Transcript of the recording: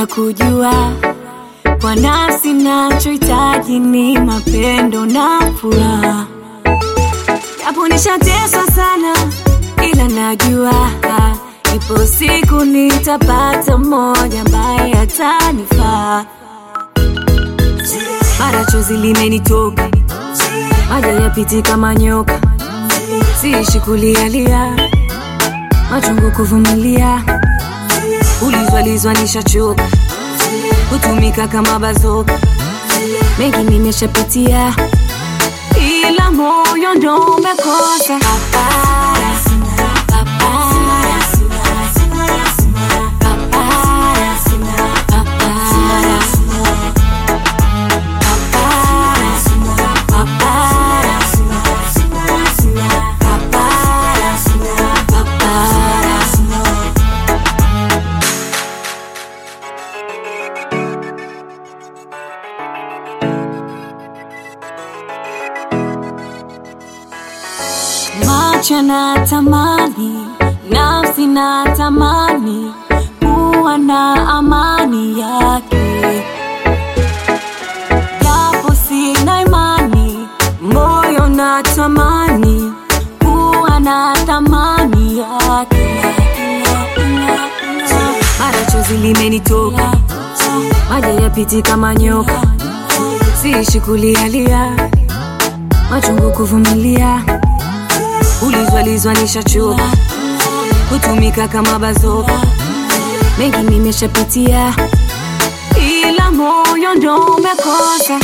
nataka kujua kwa nafsi, nachohitaji ni mapendo na furaha, japo nishateswa sana, ila najua ipo siku nitapata mmoja ambaye atanifaa. Mara chozi limenitoka, maji yapiti kama nyoka, siishi kulialia, machungu kuvumilia, ulizwalizwa nishachoka, kutumika kama bazoka, mengi nimeshapitia, ila moyo ndo umekosa papara, papara, papara, papara. Macho na tamani, nafsi na tamani kuwa na amani yake, japo sina imani, moyo na tamani kuwa na thamani yake. Mara chozi limenitoka, maji yapiti kama nyoka, siishi kulialia, machungu kuvumilia ulizwalizwa nishachoka, kutumika kama bazoka, mengi nimeshapitia, ila moyo ndo umekosa